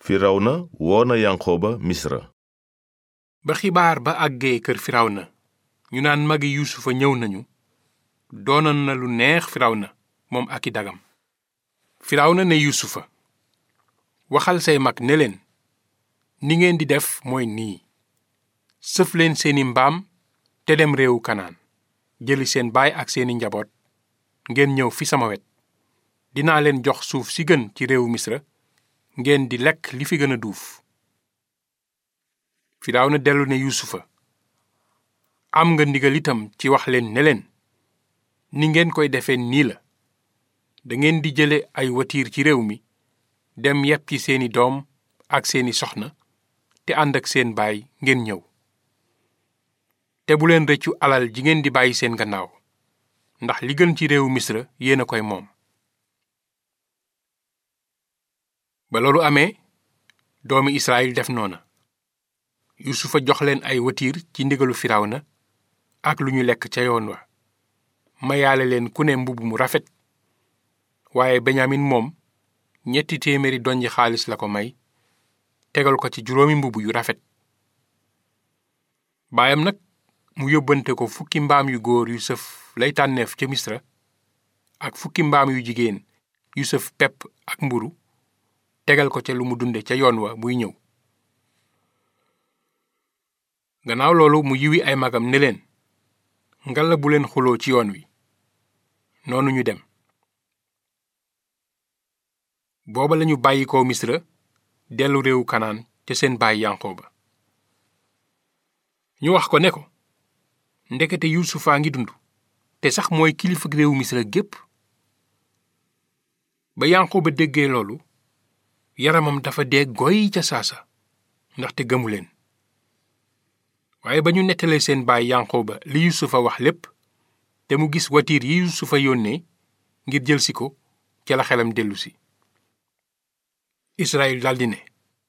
firawna woona yanqooba misra ba xibaar ba àggee kër firawna ñu naan magi yuusufa ñëw nañu doonoon na lu neex firawna moom ak i dagam firawna ne yuusufa waxal say mag ne leen ni ngeen di def mooy nii sëf leen seeni mbaam te dem réewu kanaan jëli seen baay ak seeni njaboot ngeen ñëw fi sama wet dinaa leen jox suuf si gën ci réewu misra ngeen di lekk li fi gën a duuf firawna dellu ne yuusufa am nga ndigal itam ci wax leen ne leen ni ngeen koy defee nii la dangeen di jële ay watiir ci réew mi dem yépp ci seeni doom ak seeni soxna te ànd ak seen baay ngeen ñëw te bu leen rëccu alal ji ngeen di bàyyi seen gannaaw ndax li gën ci réewu misra yéen a koy moom ba loolu amee doomi israel def noona yusufa jox leen ay watiir ci ndigalu firawna ak lu ñu lekk ca yoon wa mayaale leen ku ne mbubb mu rafet waaye benyamin moom ñetti téeméeri donji xaalis la ko may tegal ko ci juróomi mbubb yu rafet baayam nag mu yóbbante ko fukki mbaam yu góor yu sëf lay tànneef ca misra ak fukki mbaam yu jigéen yu sëf pepp ak mburu tegal ko ca lu mu dunde ca yoon wa muy ñëw gannaaw loolu mu yiwi ay magam ne leen ngalla bu leen xuloo ci yoon wi noonu ñu dem booba lañu bàyyi ko misra dellu réewu kanaan ca seen baay yanqooba ñu wax ko ne ko ndekete yuusufaa ngi dund te sax mooy kilifa réewu misra gépp ba yanqooba déggee loolu yaramam dafa dee goy ca saasa ndaxte gëmu leen waaye ba ñu nettalee seen baay yanqooba li yusufa wax lépp te mu gis watiir yi yusufa yónnee ngir jëlsi ko ca la xelam dellusi israel daldi ne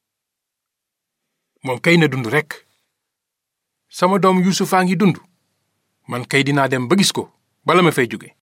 moom kay na dund rekk sama doom yusufaa ngi dund man kay dinaa dem ba gis ko bala ma fay jóge